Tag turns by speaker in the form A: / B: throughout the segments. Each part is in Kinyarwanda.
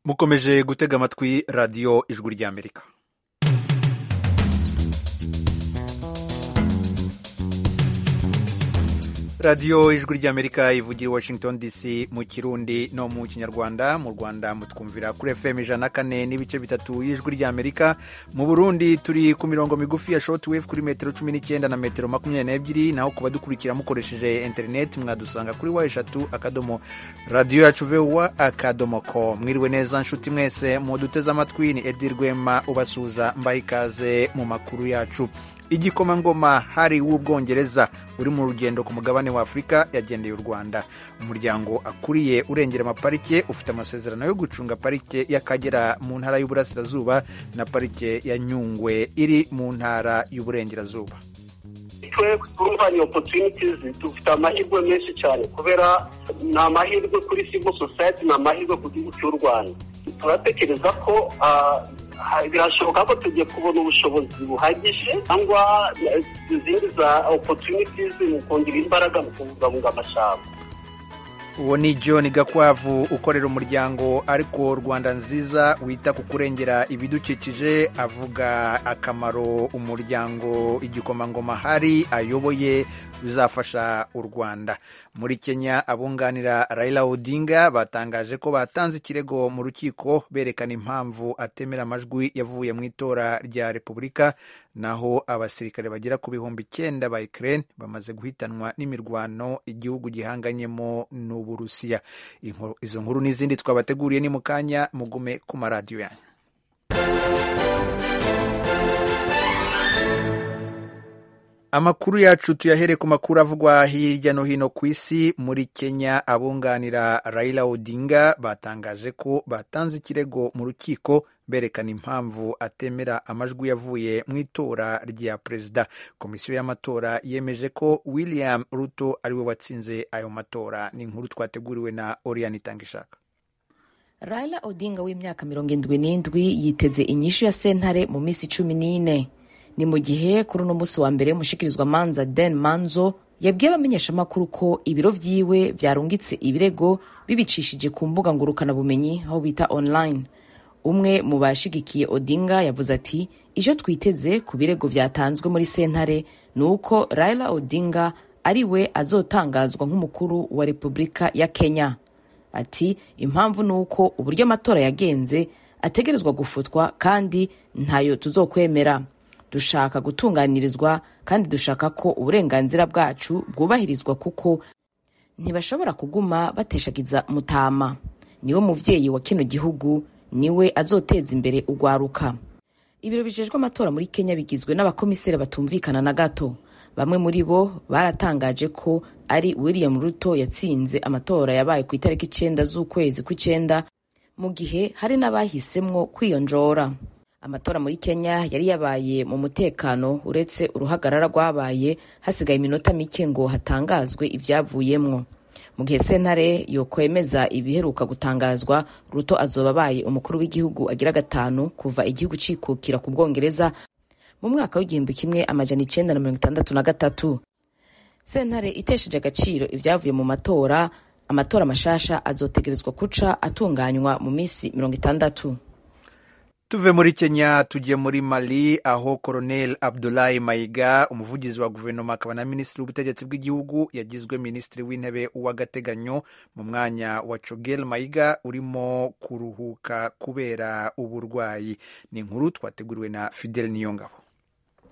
A: mukomeje gutega amatwi radiyo ijwi ry'amerika radiyo ijwi ry'amerika ivugira i washington dc mu kirundi no mu kinyarwanda mu rwanda mutwumvira kuri fm ijana na kane n'ibice bitatu y'ijwi ry'amerika mu burundi turi ku mirongo migufi ya shotwave kuri metero cumi n'icyenda na metero makumyabiri n'ebyiri naho kuba dukurikira mukoresheje interineti mwadusanga kuri wa eshatu akadomo radiyo yacu vuba akadomo ko mwiriwe neza nshuti mwese muduteze amatwi ni edi rwema ubasuza mbaye ikaze mu makuru yacu igikomangoma hari w'ubwongereza uri mu rugendo ku mugabane wa afurika yagendeye u rwanda umuryango akuriye urengera amaparike ufite amasezerano yo gucunga parike y'akagera mu ntara y'uburasirazuba na parike ya nyungwe iri mu ntara y'uburengerazuba
B: twebwe kompanyi opotunitizi dufite amahirwe menshi cyane kubera ni amahirwe kuri civil society ni amahirwe ku gihugu cy'u rwanda turatekereza ko birashoboka ko tugiye kubona ubushobozi buhagije cyangwa izindi za opotunitizi mu kongera imbaraga mu kubungabunga amashyamba
A: uwo ni john gakwavu ukorera umuryango ariko rwanda nziza wita ku kurengera ibidukikije avuga akamaro umuryango igikomangoma hari ayoboye bizafasha u rwanda muri kenya abunganira raila odinga batangaje ko batanze ikirego mu rukiko berekana impamvu atemera amajwi yavuye mu itora rya repubulika naho abasirikare bagera ku bihumbi icyenda ba Ukraine bamaze guhitanwa n'imirwano igihugu gihanganyemo n'uburusiya izo nkuru n'izindi twabateguriye ni mu kanya mugume ku maradiyo yanyu amakuru yacu tuyahere ku makuru avugwa hirya no hino ku isi muri kenya abunganira raila odinga batangaje ko batanze ikirego mu rukiko berekana impamvu atemera amajwi yavuye mu itora rya perezida komisiyo y'amatora yemeje ko william ruto ariwe watsinze ayo matora ni inkuru twateguriwe na oriyani itangishaka
C: raila odinga w'imyaka mirongo irindwi n'indwi yiteze inyishu ya sentare mu minsi cumi n'ine ni mu gihe kuri uno munsi wa mbere amanza den manzo yabwiye abamenyeshamakuru ko ibiro byiwe byarungitse ibirego bibicishije ku mbuga ngurukanabumenyi aho bita online umwe mu bashigikiye odinga yavuze ati icyo twiteze ku birego byatanzwe muri sentare ni uko raila odinga ari we azotangazwa nk'umukuru wa repubulika ya kenya ati impamvu ni uko uburyo amatora yagenze ategerezwa gufutwa kandi ntayo tuzokwemera dushaka gutunganirizwa kandi dushaka ko uburenganzira bwacu bwubahirizwa kuko ntibashobora kuguma bateshagiza mutama niwe mubyeyi wa kino gihugu niwe azoteza imbere ugwaruka ibiro bijejwe amatora muri kenya bigizwe n'abakomiseri batumvikana na gato bamwe muri bo baratangaje ko ari william ruto yatsinze amatora yabaye ku itariki icyenda z'ukwezi kw'icyenda mu gihe hari n'abahisemo kwiyonjora amatora muri kenya yari yabaye mu mutekano uretse uruhagarara rwabaye hasigaye iminota mike ngo hatangazwe ibyavuyemwo mu gihe sentare yokwemeza ibiheruka gutangazwa ruto azoba abaye umukuru w'igihugu agira gatanu kuva igihugu cikukira ku bwongereza mu mwaka w'igihumbi kimwe amajana icenda na mirongo itandatu na gatatu sentare itesheje agaciro ibyavuye mu matora amatora mashasha azotegerezwa kuca atunganywa mu minsi mirongo itandatu
A: tuve muri kenya tujye muri mali aho koronel abdulahi mayiga umuvugizi wa guverinoma akaba na minisitiri w'ubutegetsi bw'igihugu yagizwe minisitiri w'intebe w'agateganyo mu mwanya wa cogel mayiga urimo kuruhuka kubera uburwayi ni inkuru twateguriwe na fidel niyongabo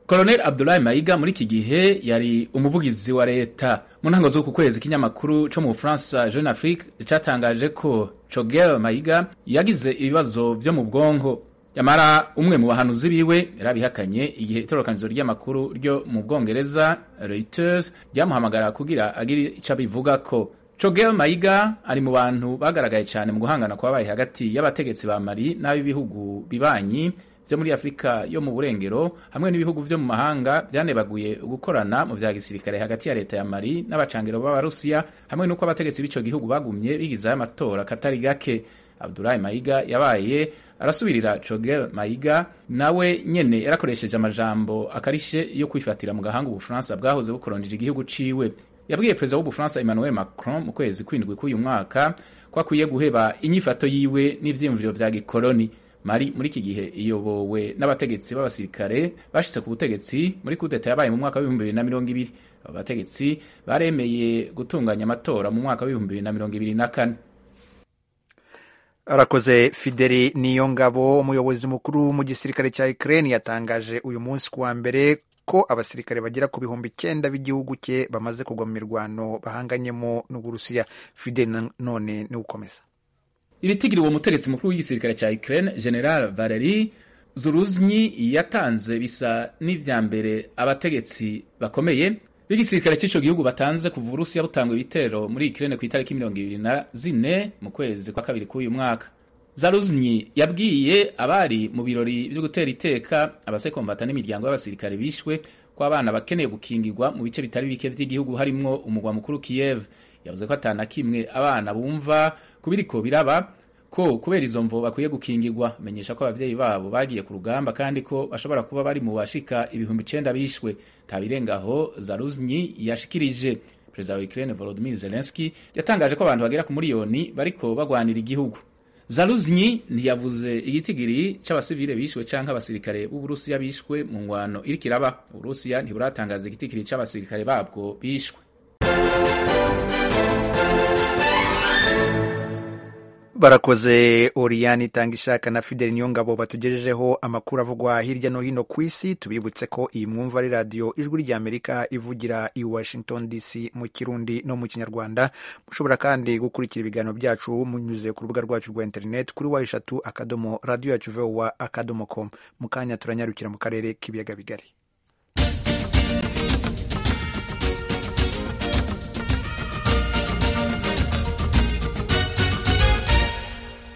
D: koronel abdulahi mayiga muri iki gihe yari umuvugizi wa leta mu ntango z'uku kwezi ikinyamakuru cyo mu bufaransa jeune afrique cyatangaje ko cogel mayiga yagize ibibazo byo mu bwonko yamara umwe mu bahanuzi biwe yarabihakanye igihe itororokanizo ry'amakuru ryo mu bwongereza Reuters ryamuhamagara kugira agira icyo abivuga ko Chogel Mayiga ari mu bantu bagaragaye cyane mu guhangana kwabaye hagati y'abategetsi ba Mali n'ab'ibihugu bibanyi byo muri Afurika yo mu burengero hamwe n'ibihugu byo mu mahanga byanebaguye gukorana mu bya gisirikare hagati ya leta ya Mali n'abacangiro b'Abarusiya hamwe n'uko abategetsi b'icyo gihugu bagumye bigizaho amatora katari gake Abdulahi Mayiga yabaye arasubirira Chogel Mayiga nawe nyene yarakoresheje amajambo akarishe yo kwifatira mu gahanga ubufaransa bwahoze bukoronjeje igihugu ciwe yabwiye perezida w'ubufaransa Emmanuel Macron mu kwezi kw'indwi k'uyu mwaka ko akwiye guheba inyifato yiwe n'ivyiyumviro vya gikoloni mari muri iki gihe iyobowe n'abategetsi b'abasirikare bashitse ku butegetsi muri kudeta yabaye mu mwaka w'ibihumbi bibiri na mirongo ibiri aba bategetsi baremeye gutunganya amatora mu mwaka w'ibihumbi bibiri na mirongo ibiri na kane
A: arakoze fideli niyo ngabo umuyobozi mukuru mu gisirikare cya ukraine yatangaje uyu munsi ku wa mbere ko abasirikare bagera ku bihumbi icyenda b'igihugu cye bamaze kugwa mu mirwano bahanganyemo n'uburusiya fideli none ni ukomeza
D: ibitigiri uwo mutegetsi mukuru w'igisirikare cya ukraine general valeri zuruznyi yatanze bisa n'ibya mbere abategetsi bakomeye b'igisirikare cy'icyo gihugu batanze kuva uburusiya butanga ibitero muri ikirere ku itariki mirongo ibiri na zine mu kwezi kwa kabiri k'uyu mwaka zaruznyi yabwiye abari mu birori byo gutera iteka abasekombata n'imiryango y'abasirikare bishwe ko abana bakeneye gukingirwa mu bice bitari bike by'igihugu harimo umugwa mukuru kiyev yavuze ko atana kimwe abana bumva kubiriko biraba ko kubera izo mvo bakwiye gukingirwa menyesha ko abavyeyi babo bagiye ku rugamba kandi ko bashobora kuba bari mu bashika ibihumbi icenda bishwe tabirengaho zaruznyi yashikirije perezida wa ukraine volodimir zelenski yatangaje ko abantu bagera ku miliyoni bariko bagwanira igihugu zaruznyi ntiyavuze igitigiri c'abasivile bishwe canke abasirikare b'uburusiya bishwe mu ngwano iriko iraba uburusiya ntiburatangaza igitigiri c'abasirikare babwo bishwe
A: barakoze oriyani itanga ishaka na fideli niyo ngabo batugejejeho amakuru avugwa hirya no hino ku isi tubibutse ko iyi mwumva ari radiyo ijwi ry'amerika ivugira i washington dc mu kirundi no mu kinyarwanda mushobora kandi gukurikira ibiganiro byacu munyuze ku rubuga rwacu rwa interineti kuri wa eshatu akadomo radiyo yacu vowa akadomo komu mu kanya turanyarukira mu karere k'ibiyaga bigari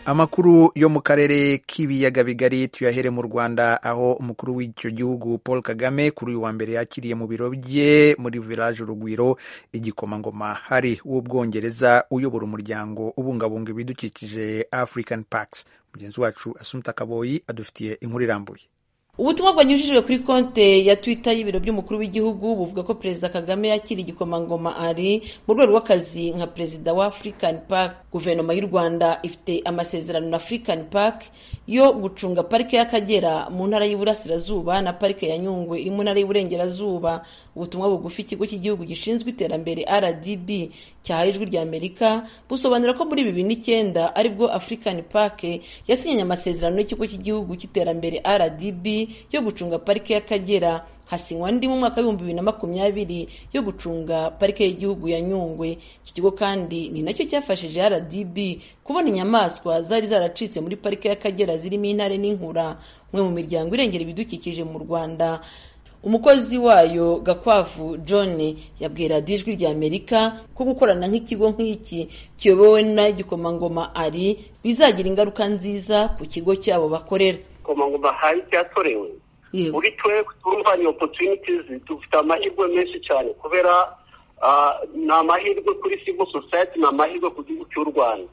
A: amakuru yo mu karere k'ibiyaga bigari tuyahere mu rwanda aho umukuru w'icyo gihugu paul kagame kuri uyu wa mbere yakiriye mu biro bye muri village urugwiro igikomangoma hari w'ubwongereza uyobora umuryango ubungabunga ibidukikije african parks mugenzi wacu asumta kaboyi adufitiye inkuru irambuye
E: ubutumwa bwanyujijwe kuri konte ya twitter y'ibiro by'umukuru w'igihugu buvuga ko perezida kagame yakira igikomangoma ari mu rwego rw'akazi nka perezida wa african park guverinoma y'u rwanda ifite amasezerano na african park yo gucunga parike y'akagera mu ntara y'iburasirazuba na parike ya nyungwe iri mu ntara y'iburengerazuba ubutumwa bugufi ikigo cy'igihugu gishinzwe iterambere rdb cyahaye ijwi ry'amerika busobanura ko muri bibiri n'icyenda aribwo african park yasinyanye amasezerano n'ikigo cy'igihugu cy'iterambere rdb yo gucunga parike y'akagera hasinywa andi mu mwaka w'ibihumbi bibiri na makumyabiri yo gucunga parike y'igihugu ya nyungwe iki kigo kandi ni nacyo cyafashije rdb kubona inyamaswa zari zaracitse muri parike y'akagera zirimo intare n'inkura umwe mu miryango irengera ibidukikije mu rwanda umukozi wayo gakwavu john yabwiye radiyo ijwi ry'amerika ko gukorana nk'ikigo nk'iki kiyobowe n'igikomangoma ari bizagira ingaruka nziza ku kigo cyabo bakorera
B: igikomangoma hari cyatorewe muri twe twumva ni opotunitizi dufite amahirwe menshi cyane kubera ni amahirwe kuri sivo sosayiti ni amahirwe ku gihugu cy'u rwanda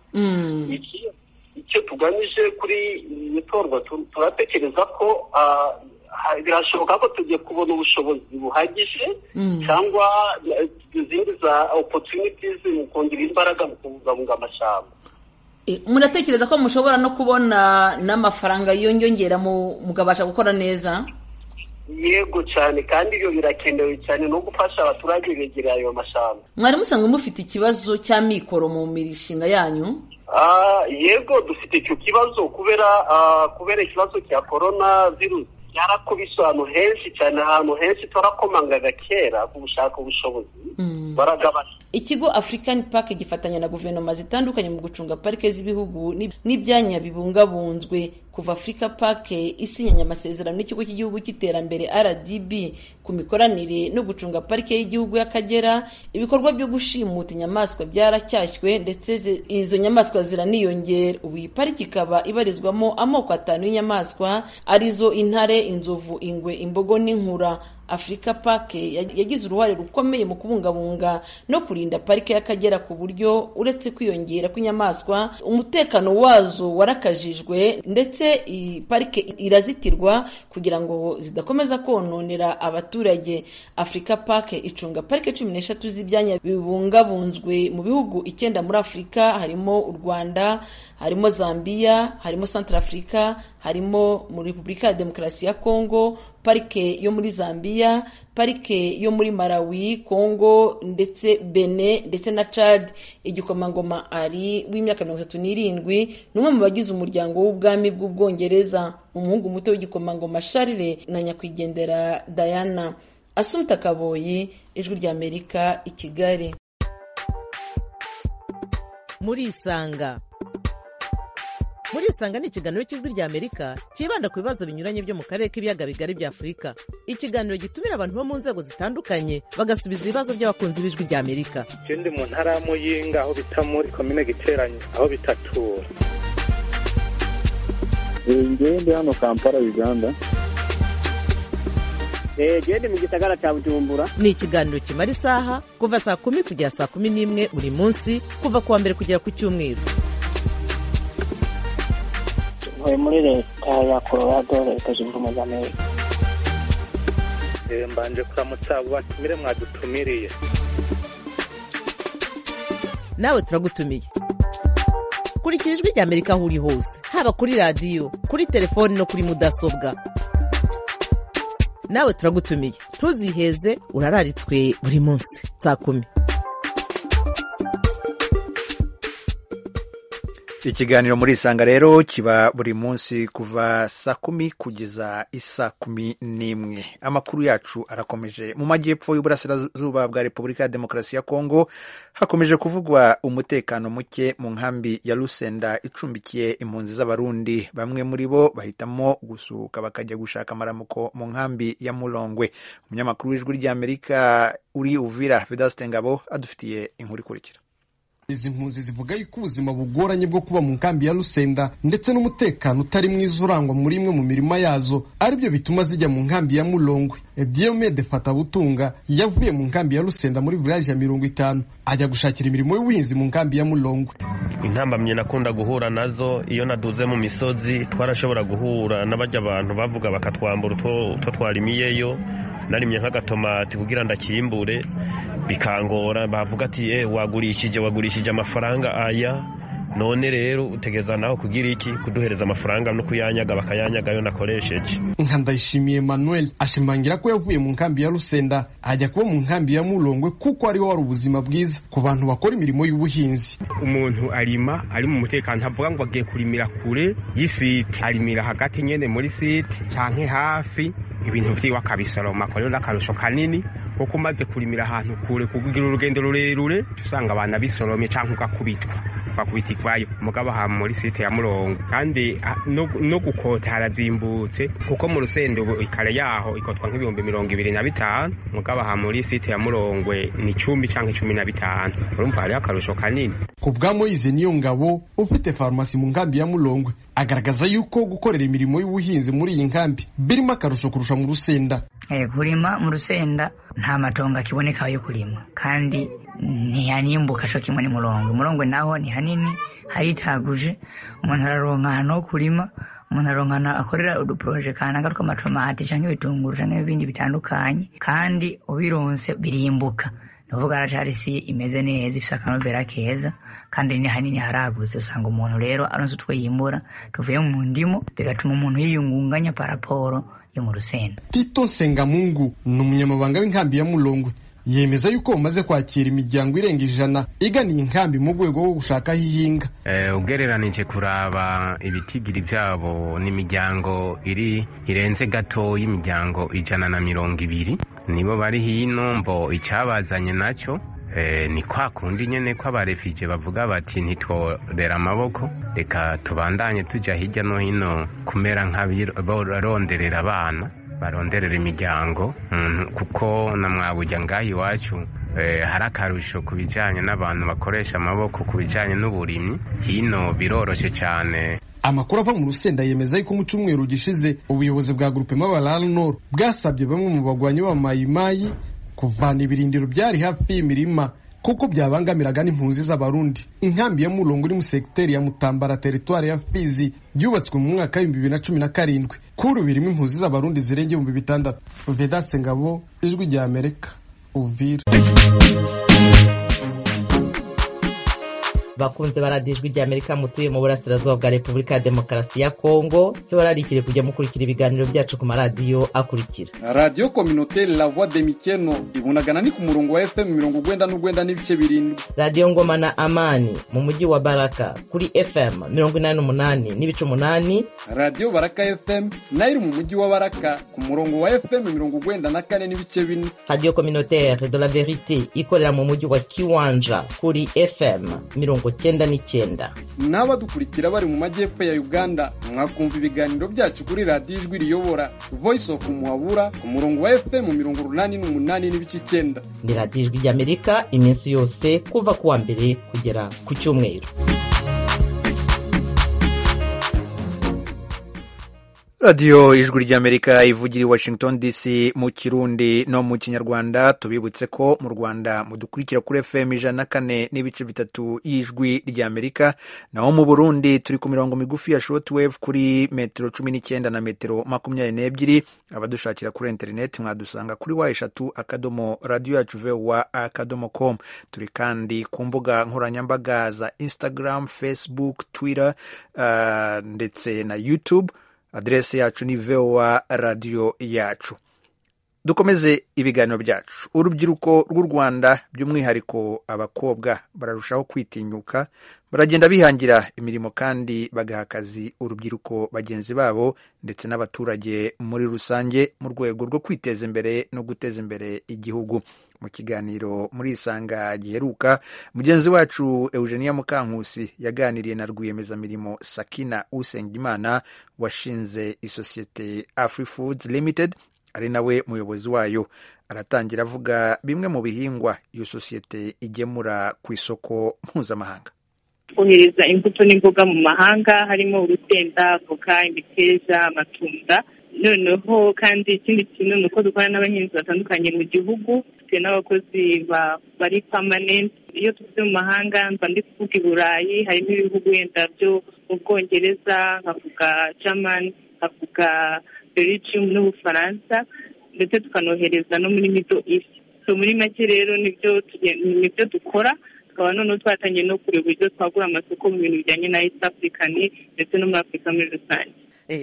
B: icyo tugamije kuri iri torwa turatekereza ko birashoboka ko tugiye kubona ubushobozi buhagije cyangwa izindi za opotunitizi mu kongera imbaraga mu kubungabunga amashyamba
E: muratekereza ko mushobora no kubona n'amafaranga yiyongera mukabasha gukora neza
B: yego cyane kandi ibyo birakenewe cyane no gufasha abaturage begereye ayo mashyamba
E: mwari musanzwe mufite ikibazo cy'amikoro mu mishinga yanyu
B: yego dufite icyo kibazo kubera kubera ikibazo cya korona virusi byarakubise ahantu henshi cyane ahantu henshi twarakomangaga kera ku gushaka ubushobozi baragabana
E: ikigo african park gifatanya na guverinoma zitandukanye mu gucunga parike z'ibihugu n'ibyanya bibungabunzwe kuva africa park isinyanye amasezerano n'ikigo cy'igihugu cy'iterambere rdb ku mikoranire no gucunga parike y'igihugu y'akagera ibikorwa byo gushimuta inyamaswa byaracyashywe ndetse izo nyamaswa ziraniyongera ubu iyi pariki ikaba ibarizwamo amoko atanu y'inyamaswa arizo intare inzovu ingwe imbogo n'inkura afurika pake yagize uruhare rukomeye mu kubungabunga no kurinda parike y'akagera ku buryo uretse kwiyongera kw'inyamaswa umutekano wazo warakajijwe ndetse ndetse iyi parike irazitirwa kugira ngo zidakomeza kononera abaturage afurika pake icunga parike cumi n'eshatu z'ibyanya bibungabunzwe mu bihugu icyenda muri afurika harimo u rwanda harimo zambia harimo santara afurika harimo muri repubulika ya demokarasi ya kongo parike yo muri zambia parike yo muri malawi kongo ndetse bene ndetse na cad igikomangoma ari w'imyaka mirongo itatu n'irindwi ni umwe mu bagize umuryango w'ubwami bw'ubwongereza umuhungu muto w'igikomangoma sharire na nyakwigendera diana asumta kaboyi ijwi ry'amerika i kigali
F: murisanga muri isanga ni ikiganiro cy'ijwi ry'amerika cyibanda ku bibazo binyuranye byo mu karere k'ibiyaga bigari bya afurika ikiganiro gitumira abantu bo mu nzego zitandukanye bagasubiza ibibazo by'abakunzi b'ijwi ry'amerika
G: ikindi mu ntara ya muyinga aho bita muri komine giteranye aho bitatura
H: ngende hano kampala uganda
I: gende mu gisagara cya bujumbura
F: ni ikiganiro kimara isaha kuva saa kumi kugera saa kumi n'imwe buri munsi kuva ku wa mbere kugera ku cyumweru
J: ntuye muri leta ya colorado leta zunze ubumwe za amerika
G: mbanje kuramutsa abo batumire mwadutumiriye
F: nawe turagutumiye kurikira ijwi ry'amerika aho uri hose haba kuri radiyo kuri telefoni no kuri mudasobwa nawe turagutumiye ntuziheze urararitswe buri munsi saa kumi
A: ikiganiro muri isanga rero kiba buri munsi kuva saa kumi kugeza isaa kumi n'imwe amakuru yacu arakomeje mu majyepfo y'uburasirazuba bwa repubulika ya demokarasi ya kongo hakomeje kuvugwa umutekano muke mu nkambi ya rusenda icumbikiye impunzi z'abarundi bamwe muri bo bahitamo gusuhuka bakajya gushaka amaramuko mu nkambi ya murongwe umunyamakuru w'ijwi ry'amerika uri uvira vedasite ngabo adufitiye inkuru ikurikira
K: izi mpunzi zivuga yuko ubuzima bugoranye bwo kuba mu nkambi ya rusenda ndetse n'umutekano utari mwiza urangwa muri imwe mu mirima yazo aribyo bituma zijya mu nkambi ya murongwe diomede fatabutunga yavuye mu nkambi ya rusenda muri village ya mirongo itanu ajya gushakira imirimo y'ubuhinzi mu nkambi ya murongwe
L: intambamyi nakunda guhura nazo iyo naduze mu misozi twarashobora guhura n'abajya abantu bavuga bakatwambura utwo twarimiyeyo narimye nk'agatomati kugira ndakimbure bikangora bavuga ati eh wagurishije wagurishije amafaranga aya none rero utegeza naho kugira iki kuduhereza amafaranga no kuyanyaga bakayanyaga yo nakoresheje
K: nka ndayishimiye manuel ashimangira ko yavuye mu nkambi ya rusenda ajya kuba mu nkambi ya murongwe kuko ariho wari ubuzima bwiza ku bantu bakora imirimo y'ubuhinzi
M: umuntu arima ari mu mutekano ntavuga ngo agiye kurimira kure y'isite arimira hagati nyine muri site cyangwa hafi ibintu byiwe akabisoroma rero n'akarusho kanini kuko umaze kurimira ahantu kure kugira urugendo rurerure usanga abantu abisoromye cyangwa ugakubitwa bakubita ikwayo umugabo aha muri site ya murongo kandi no gukota harazimbutse kuko mu rusenda ubu ikare yaho ikotwa nk'ibihumbi mirongo ibiri na bitanu umugabo aha muri site ya murongwe ni icumbi cyangwa icumi na bitanu urumva hariho akarusho kanini
K: ku bwa moyize niyo ngabo ufite farumasi mu nkambi ya murongwe agaragaza yuko gukorera imirimo y'ubuhinzi muri iyi nkambi birimo akarusho kurusha mu rusenda
N: kurima mu rusenda nta matongo akiboneka yo kurima kandi ntiyanimbuka cyo kimwe n'umurongo umurongo naho ni hanini haritaguje umuntu araronka ahantu ho kurima umuntu aronka ahantu akorera uduporoje kananga tw'amatomati cyangwa ibitunguru cyangwa ibindi bitandukanye kandi ubironse birimbuka ni ukuvuga aracarisi imeze neza ifite akanovera keza kandi ni hanini haragutse usanga umuntu rero aronse utwo yimbura tuvuye mu ndimo bigatuma umuntu yiyungunganya paraporo yo mu rusenda
K: tito nsengamungu ni umunyamabanga w'inkambi ya murongwe yemeza yuko bamaze kwakira imiryango irenga ijana iganiye inkambi mu rwego rwo gushaka aho ihinga
O: ugereranije kuraba ibitigiri byabo n'imiryango iri irenze gato y'imiryango ijana na mirongo ibiri nibo bari hino mbo icyabazanye nacyo ni kwa kundi nyine ko abarefije bavuga bati ntitworera amaboko reka tubandanye tujya hirya no hino kumera nk'abaronderera abana baronderera imiryango kuko na mwabujya ngaho iwacu hari akarusho ku bijyanye n'abantu bakoresha amaboko ku bijyanye n'uburimyi hino biroroshye cyane
K: amakuru ava mu rusenda yemeza yuko mu cyumweru gishize ubuyobozi bwa gurupe mabarara noro bwasabye bamwe mu bagwanyi b'amayimayi kuvana ibirindiro byari hafi y'imirima kuko byabangamiraga n'impunzi z'abarundi inkambi ya murongo iri mu segiteri ya mutambara teritwari ya fizi yubatswe mu mwaka w'ibihumbi bibiri na cumi na karindwi kuri ubu irimo impunzi z'abarundi zirenga ibihumbi bitandatu vedase ngabo ijwi rya amerika uvira
P: bakunze baradijwe rya Amerika mutuye mu burasirazuba bwa Repubulika ya Demokarasi ya Kongo tubararikire kujya mukurikira ibiganiro byacu ku maradiyo akurikira
Q: Radio Communautaire La Voix de Mikeno ibunagana ni ku murongo wa FM mirongo ugwenda n'ugwenda n'ibice birindwi
P: Radio Ngoma na Amani mu mujyi wa Baraka kuri FM mirongo inani n'umunani n'ibice umunani
Q: Radio Baraka FM nayo iri mu mujyi wa Baraka ku murongo wa FM mirongo ugwenda na kane n'ibice bine
P: Radio Communautaire de la Verite ikorera mu mujyi wa Kiwanja kuri FM mirongo mirongo cyenda n'icyenda
Q: n'abadukurikira bari mu majyepfo ya uganda mwakumva ibiganiro byacu kuri radiyo ijwi riyobora voice of muhabura ku murongo wa fm mirongo urunani n'umunani n'ibice icyenda
P: ni radiyo ijwi ry'amerika iminsi yose kuva ku wa mbere kugera ku cyumweru
A: radiyo ijwi ry'amerika ivugira i washington dc mu kirundi no mu kinyarwanda tubibutse ko mu rwanda mudukurikira kuri fm ijana na kane n'ibice bitatu y'ijwi ry'amerika naho mu burundi turi ku mirongo migufi ya shortwave kuri metero cumi n'icyenda na metero makumyabiri n'ebyiri abadushakira kuri interineti mwadusanga kuri wa eshatu akadomo radiyo yacu vowa akadomo com turi kandi ku mbuga nkoranyambaga za instagram facebook twitter uh, ndetse na youtube aderese yacu ni vowa radiyo yacu dukomeze ibiganiro byacu urubyiruko rw'u rwanda by'umwihariko abakobwa bararushaho kwitinyuka baragenda bihangira imirimo kandi bagaha akazi urubyiruko bagenzi babo ndetse n'abaturage muri rusange mu rwego rwo kwiteza imbere no guteza imbere igihugu mu kiganiro muri isanga giheruka mugenzi wacu eugenia mukankusi yaganiriye na rwiyemezamirimo sakina usengimana washinze isosiyete afri foods limited ari nawe muyobozi wayo aratangira avuga bimwe mu bihingwa iyo sosiyete igemura ku isoko mpuzamahanga
R: kohereza imbuto n'imboga mu mahanga harimo urusenda avoka imiteja amatunda noneho kandi ikindi kintu ni uko dukorana n'abahinzi batandukanye mu gihugu dufite n'abakozi bari pamanenti iyo tuvuze mu mahanga mba ndi kuvuga i burayi harimo ibihugu wenda byo mu bwongereza nkavuga jamani nkavuga belgium n'ubufaransa ndetse tukanohereza no muri middle east muri make rero nibyo dukora tukaba noneho twatangiye no kureba uburyo twagura amasoko mu bintu bijyanye na east african ndetse no muri afurika muri rusange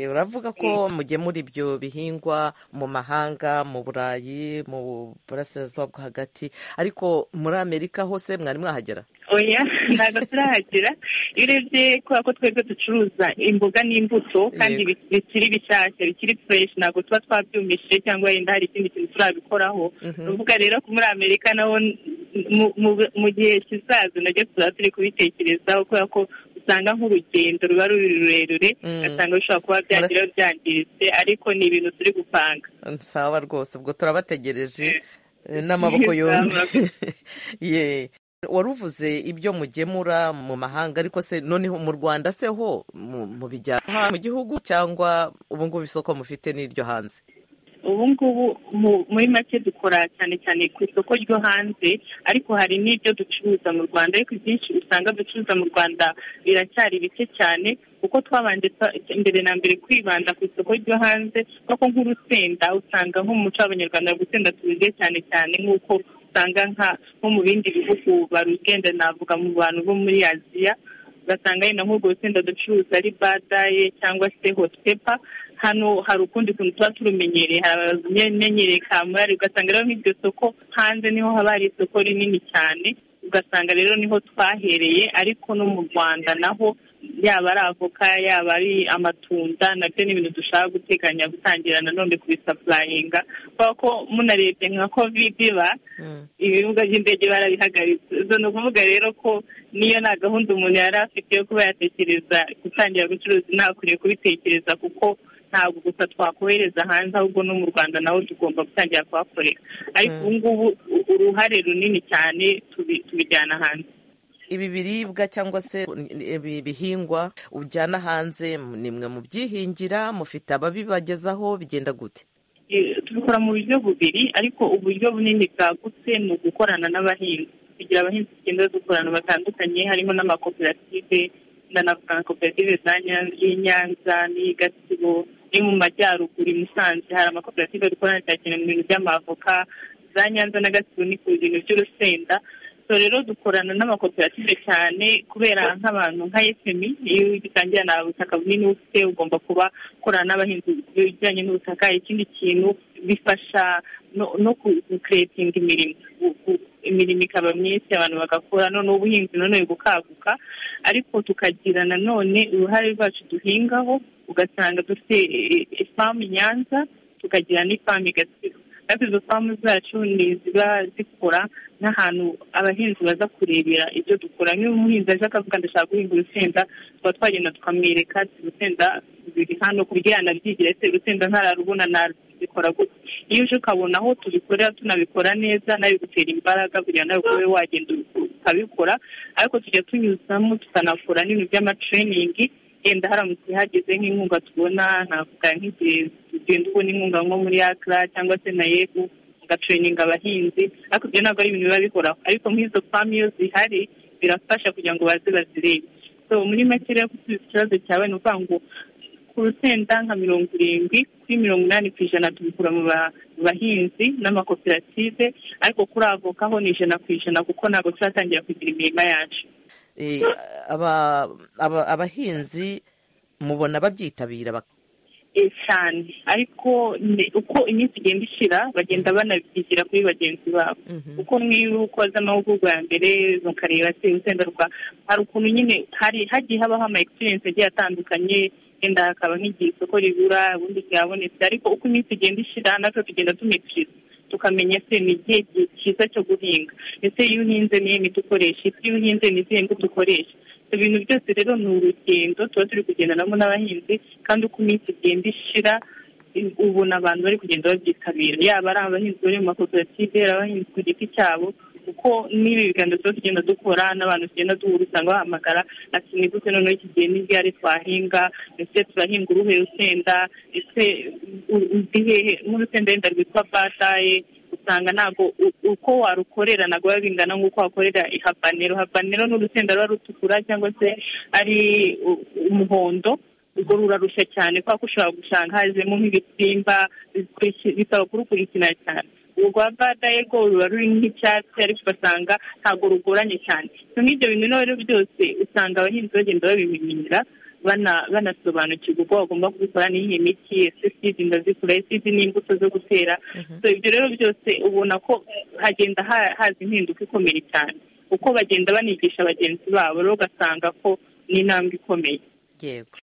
F: uravuga ko mugemura ibyo bihingwa mu mahanga mu burayi mu burasirazuba bwo hagati ariko muri amerika hose mwari mwahagera
R: oya ntabwo turahagera iyo urebye kubera ko twebwe ducuruza imboga n'imbuto kandi bikiri bishyashya bikiri fureshi ntabwo tuba twabyumishije cyangwa yenda hari ikindi kintu turabikoraho uvuga rero ko muri amerika naho mu gihe kizaza nabyo tuzaba turi kubitekerezaho kubera ko usanga nk'urugendo ruba ruri rurerure ugasanga bishobora kuba byagira byangiritse ariko ni ibintu turi gupanga
F: sawa rwose ubwo turabategereje n'amaboko yombi wari uvuze ibyo mugemura mu mahanga ariko se noneho mu rwanda se ho mu bijyana mu gihugu cyangwa ubu ngubu isoko mufite n'iryo hanze
R: ubu ngubu muri make dukora cyane cyane ku isoko ryo hanze ariko hari n'ibyo ducuruza mu rwanda ariko ibyinshi usanga ducuruza mu rwanda biracyari bike cyane kuko twabanje mbere na mbere kwibanda ku isoko ryo hanze kuko nk'urusenda usanga nko mu muco w'abanyarwanda gusenda turuge cyane cyane nk'uko usanga nko mu bindi bihugu barugenda navuga mu bantu bo muri aziya ugasanga yenda nk'urwo rusenda ducuruza ari badaye cyangwa se hotepa hano hari ukundi kuntu tuba turumenyereye hari abamenyereye ka murari ugasanga rero nk'iryo soko hanze niho haba hari isoko rinini cyane ugasanga rero niho twahereye ariko no mu rwanda naho yaba ari avoka yaba ari amatunda nabyo ni ibintu dushaka guteganya gutangira nanone kubisapurayinga kubera ko munarebye nka kovide iba ibibuga by'indege barabihagaritse izo ni ukuvuga rero ko niyo nta gahunda umuntu yari afite yo kuba yatekereza gutangira gucuruza ntakwiriye kubitekereza kuko ntabwo gusa twakohereza hanze ahubwo no mu rwanda naho tugomba gutangira kuhakorera ariko ubu ngubu uruhare runini cyane tubijyana hanze
F: ibi biribwa cyangwa se ibi bihingwa ujyana hanze ni mwe mubyihingira mufite ababibagezaho bigenda gute
R: tubikora mu buryo bubiri ariko uburyo bunini bwagutse ni ugukorana n'abahinzi tugira abahinzi tugenda dukorana batandukanye harimo n'amakoperative ndanavuga koperative y'i Nyanza n'iyi Gatsibo ni mu majyaruguru i Musanze hari amakoperative dukorana cyane mu bintu by'amavoka za Nyanza na Gatsibo ni ku bintu by'urusenda so rero dukorana n'amakoperative cyane kubera nk'abantu nka efemi iyo ugitangira nta butaka bunini ufite ugomba kuba ukorana n'abahinzi bijyanye n'ubutaka ikindi kintu bifasha no kukuretinga imirimo imirimo ikaba myinshi abantu bagakora none ubuhinzi none bukaguka ariko tukagira nanone uruhare rwacu duhingaho ugasanga dufite ifamu nyanza tukagira n'ifamu igatsibo kandi izo famu zacu ni ziba zikora n'ahantu abahinzi baza kurebera ibyo dukora nk'iyo umuhinzi aje akavuga ndashaka guhinga urusenda tuba twagenda tukamwereka urusenda biri hano ku buryo yanabyigira ese urusenda ntararubona nabikora gutya iyo uje ukabona aho tubikorera tunabikora neza nawe gutera imbaraga kugira nawe ube wagenda ukabikora ariko tujya tunyuzamo tukanakora n'ibintu by'amatereyiningi yenda haramutse hageze nk'inkunga tubona navuga nk'igihe tugenda ubona inkunga nko muri akira cyangwa se na yego ugatereyininga abahinzi ariko ibyo ntabwo ari ibintu biba bihoraho ariko nk'izo famu iyo zihari birafasha kugira ngo baze bazirebe so muri make rero gusubiza ikibazo cyawe ni ukuvuga ngo ku rusenda nka mirongo irindwi kuri mirongo inani ku ijana tubikura mu bahinzi n'amakoperative ariko kuri avoka ho ni ijana ku ijana kuko ntabwo turatangira kugira imirima yacu
F: abahinzi mubona babyitabira
R: cyane ariko uko iminsi igenda ishira bagenda banabyigira kuri bagenzi babo kuko nk'iyo ukoze amahugurwa ya mbere mukareba se urusenda rwa hari ukuntu nyine hari hagiye habaho ama egisperiyensi agiye atandukanye wenda hakaba nk'igihe isoko ribura ubundi ryabonetse ariko uko iminsi igenda ishira natwe tugenda tumikiriza tukamenya se ni igihe cyiza cyo guhinga ese iyo uhinze niyo miti ukoresha isi iyo uhinze ni izihe mbuto ukoresha ibintu byose rero ni urugendo tuba turi kugendanamo n'abahinzi kandi uko iminsi igenda ishira ubona abantu bari kugenda babyitabira yaba ari abahinzi bari mu makoperative ari abahinzi ku giti cyabo kuko n'ibi biganiro tuba tugenda dukora n'abantu tugenda duhura usanga bahamagara ati nigute noneho iki gihe n'igare twahinga ese turahinga uruhe rusenda ese uzi hehe nk'urusenda wenda rwitwa bataye usanga ntabwo uko warukorera ntabwo biba bingana nk'uko wakorera ihabanero habanero ni urusenda ruba rutukura cyangwa se ari umuhondo urwo rurarushya cyane kubera ko ushobora gusanga hazemo nk'ibisimba bisaba kurukurikirana cyane urwa badaye rwo ruba ruri nk'icyatsi ariko ugasanga ntabwo rugoranye cyane nk'ibyo bintu rero byose usanga abahinzi bagenda babimenyera banasobanukirwa uko bagomba kubikora n'iyi miti ese sidi ndazikora sidi n'imbuto zo gutera ibyo rero byose ubona ko hagenda haza impinduka ikomeye cyane uko bagenda banigisha bagenzi babo rero ugasanga ko n'intambwe ikomeye
F: yego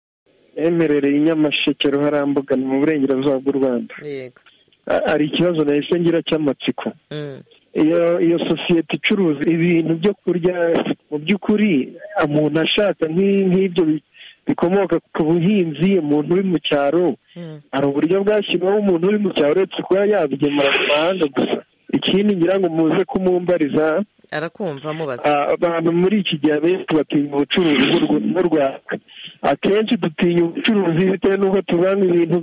H: emerereye inyamasheke ruharambuga ni mu burengerazuba bw'u rwanda
F: yego
H: hari ikibazo nahise ngira cy'amatsiko iyo iyo sosiyete icuruza ibintu byo kurya mu by'ukuri umuntu ashaka nk'ibyo bikomoka ku buhinzi umuntu uri mu cyaro hari uburyo bwashyirwaho umuntu uri mu cyaro uretse kuba yabigemura mu mahanga gusa ikindi ngira ngo muze kumumbariza
F: arakumva mubaza
H: abantu muri iki gihe abenshi batinya ubucuruzi bw'u rwanda akenshi dutinya ubucuruzi bitewe n'uko tubanga ibintu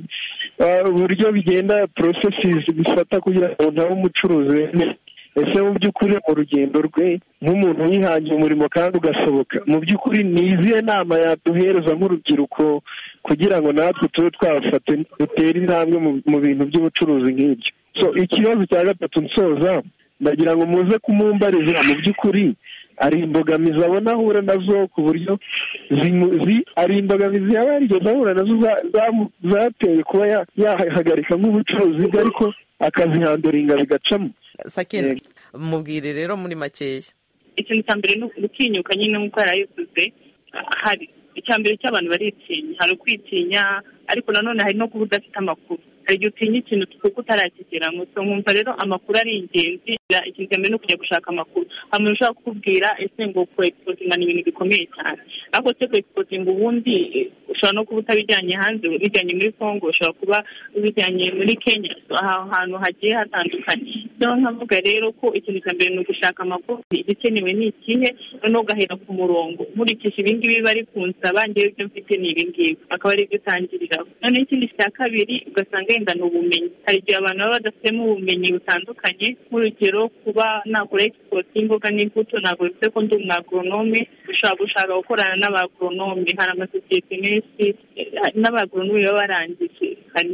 H: uburyo bigenda porosesizi bifata kugira ngo nawe umucuruzi wemere ese mu by'ukuri mu rugendo rwe nk'umuntu wihangiye umurimo kandi ugasohoka mu by'ukuri ni izihe nama yaduhereza nk'urubyiruko kugira ngo natwe tube twafata dutere intambwe mu bintu by'ubucuruzi nk'ibyo so ikibazo cya gatatu nsoza ndagira ngo muze kumumbariza mu by'ukuri ari imbogamizi abona ahura nazo ku buryo ari imbogamizi yaba yarigeze ahura nazo zateye kuba yahagarika nk'ubucuruzi bwe ariko akazihanduringa bigacamo
F: sakina mubwire rero muri makeya
R: ikintu cya mbere ni gutinyuka nyine nk'uko yarayivuze hari icya mbere cy'abantu baritinya hari ukwitinya ariko nanone hari no kuba udafite amakuru hari igihe utinya ikintu kuko utarakigera ngo nkumva rero amakuru ari ingenzi ikintu cya mbere ni ukujya gushaka amakuru hari umuntu ushobora kukubwira ese ngo kurekipotinga ni ibintu bikomeye cyane ariko se kurekipotinga ubundi ushobora no kuba utabijyanye hanze ubijyanye muri congo ushobora kuba ubijyanye muri kenya ahantu hagiye hatandukanye noneho nkavuga rero ko ikintu cya mbere ni ugushaka amakuru igikenewe ni ikihe noneho ugahera ku murongo nkurikije ibingibi bari kunsaba ngewe ibyo mfite ni ibingibi akaba aribyo utangiriraho noneho ikindi cya kabiri ugasanga yenda ni ubumenyi hari igihe abantu baba badafitemo ubumenyi butandukanye nk'urugero kuba nakora egisipoti y'imboga n'imbuto ntabwo bivuze ko ndi umwagoronome ushobora gushaka gukorana n'abagoronome hari amasosiyete menshi n'abagoronome baba barangije hari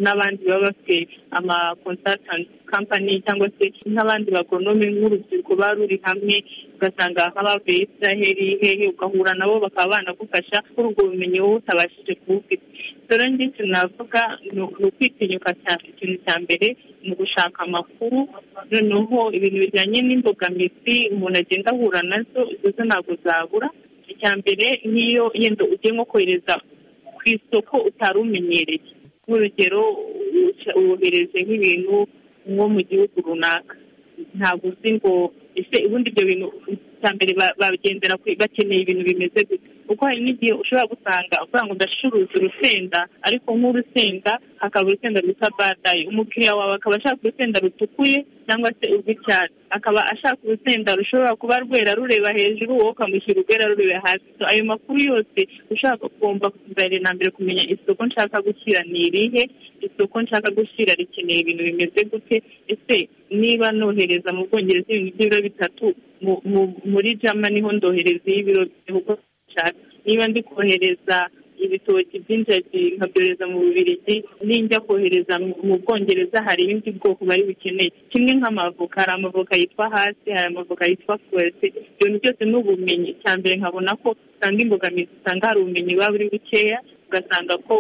R: n'abandi baba bafite ama consultant company cyangwa se nk'abandi bagonome nk'urubyiruko baba ruri hamwe ugasanga nk'abavuye israheli hehe ugahura nabo bakaba banagufasha kuri ubwo bumenyi wowe utabashije kubufite rero njye ikintu navuga ni ukwitinyuka cyane ikintu cya mbere ni ugushaka amakuru noneho ibintu bijyanye n'imbogamizi umuntu agenda ahura nazo izo zo ntabwo zabura icya mbere nk'iyo yenda ugiye nko kohereza ku isoko utari umenyereye nk'urugero wohereje nk'ibintu nko mu gihugu runaka ntabwo uzi ngo ese ubundi ibyo bintu cya mbere bagendera bakeneye ibintu bimeze gute kuko hari n'igihe ushobora gusanga uvuga ngo ndacuruza urusenda ariko nk'urusenda hakaba urusenda rwitwa badayi umukiriya wawe akaba ashaka urusenda rutukuye cyangwa se urw'icyatsi akaba ashaka urusenda rushobora kuba rwera rureba hejuru wowe ukamushyira urwera rureba hasi ayo makuru yose ushaka ugomba na mbere kumenya isoko nshaka gushyira ni irihe isoko nshaka gushyira rikeneye ibintu bimeze gute ese niba nohereza mu bwongereza ibintu by'ibiro bitatu muri jama niho ndohereza y'ibiro bihugu nshaka niba ndi kohereza ibitoki by'injagi nkabyohereza mu bubirigi ninjya kohereza mu bwongereza hari ibindi bwoko bari bukeneye kimwe nk'amavoka hari amavoka yitwa hasi hari amavoka yitwa fuwese ibyo bintu byose ni ubumenyi cya mbere nkabona ko usanga imbogamizi usanga hari ubumenyi buba buri bukeya ugasanga ko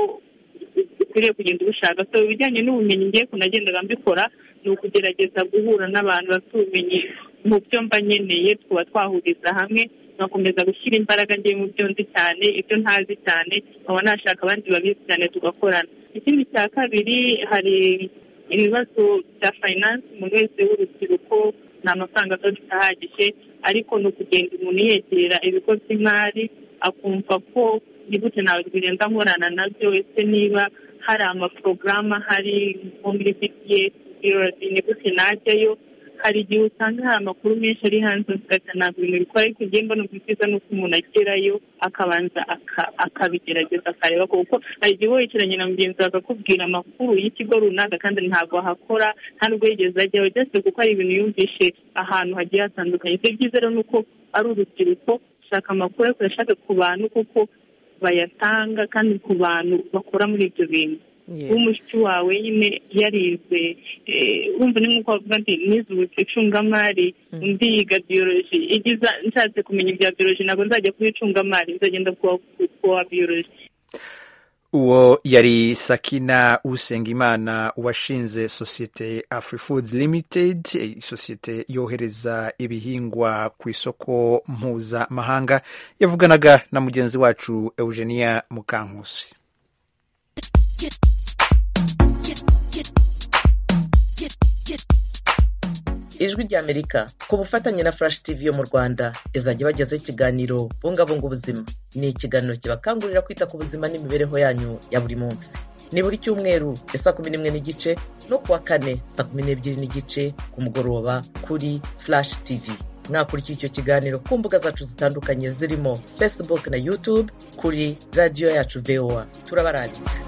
R: ukwiriye kugenda ubushaka so ibijyanye n'ubumenyi ngiye kunagendaga mbikora ni ukugerageza guhura n'abantu bafite ubumenyi mu byo mba nkeneye tukaba twahuriza hamwe nkakomeza gushyira imbaraga ngiye mu byo ndi cyane ibyo ntazi cyane nkaba nashaka abandi babizi cyane tugakorana ikindi cya kabiri hari ibibazo bya fayinansi umuntu wese w'urubyiruko nta mafaranga aba ahagije ariko ni ukugenda umuntu yegera ibigo by'imari akumva ko ni gute ntabwo bigenda nkorana nabyo ese niba hari amaporogaramu ahari nko muri bipiyesi ni gute najyayo hari igihe usanga hari amakuru menshi ari hanze ugasanga ntabwo ibintu bikora ariko igihe mbona byiza ni uko umuntu agerayo akabanza akabigerageza akareba kuko hari igihe wicaranye na mugenzi wawe akakubwira amakuru y'ikigo runaka kandi ntabwo ahakora nta n'ubwo yigeze ajyaho byose kuko hari ibintu yumvishe ahantu hagiye hatandukanye ibyo byiza rero ni uko ari urubyiruko ushaka amakuru ariko urashaka ku bantu kuko bayatanga kandi ku bantu bakora muri ibyo bintu w'umushiki wawe nyine yarize wumva ni nk'uko bavuga ati nize icungamari undi yiga biyoroji igiza nshatse kumenya ibya biyoroji ntabwo nzajya kuba icungamari nzagenda kuwa biyoroji
A: uwo yari sakina usengimana washinze sosiyete afurifudzi limitedi sosiyete yohereza ibihingwa ku isoko mpuzamahanga yavuganaga na mugenzi wacu eugenia mukankusi
F: ijwi ry'amerika ku bufatanye na furashi tivi yo mu rwanda izajya ibagezaho ikiganiro bungabunga ubuzima ni ikiganiro kibakangurira kwita ku buzima n'imibereho yanyu ya buri munsi ni buri cyumweru saa kumi n'imwe n'igice no kuwa kane saa kumi n'ebyiri n'igice ku mugoroba kuri furashi tivi mwakurikira icyo kiganiro ku mbuga zacu zitandukanye zirimo facebook na youtube kuri radiyo yacu voa turabarangitse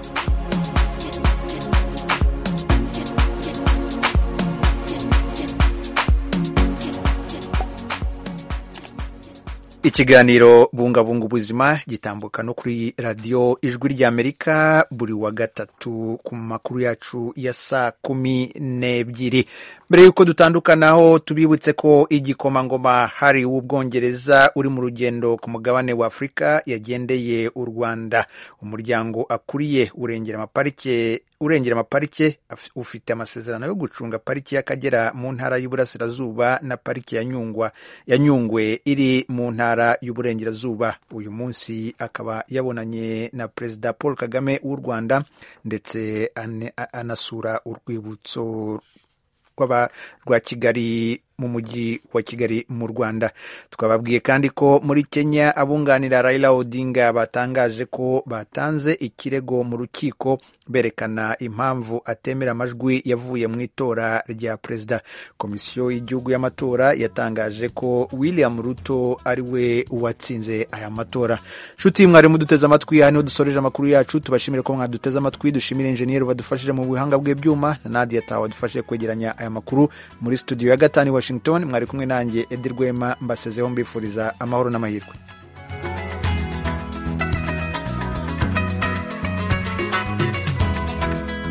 A: ikiganiro bungabunga ubuzima gitambuka no kuri radiyo ijwi ry'amerika buri wa gatatu ku makuru yacu ya saa kumi n'ebyiri mbere y'uko dutandukanaho tubibutse ko igikomangoma hari w'ubwongereza uri mu rugendo ku mugabane wa afurika yagendeye u rwanda umuryango akuriye urengera amaparike urengera amaparike ufite amasezerano yo gucunga pariki y'akagera mu ntara y'uburasirazuba na pariki ya nyungwa ya nyungwe iri mu ntara y'uburengerazuba uyu munsi akaba yabonanye na perezida paul kagame w'u rwanda ndetse anasura urwibutso rwa kigali mu mujyi wa kigali mu rwanda twababwiye kandi ko muri kenya abunganira raila odinga batangaje ko batanze ikirego mu rukiko berekana impamvu atemera amajwi yavuye mu itora rya perezida komisiyo y'igihugu y'amatora yatangaje ko william ruto ari we watsinze aya matora nshuti mwari muduteze amatwi aha niho dusoreje amakuru yacu tubashimire ko mwaduteze amatwi dushimire injeniyeri badufashije mu buhanga bwe byuma na nadia taha wadufashije kwegeranya aya makuru muri studio ya gatanu i washington mwari kumwe nanjye edi rwema mbasezeho mbifuriza amahoro n'amahirwe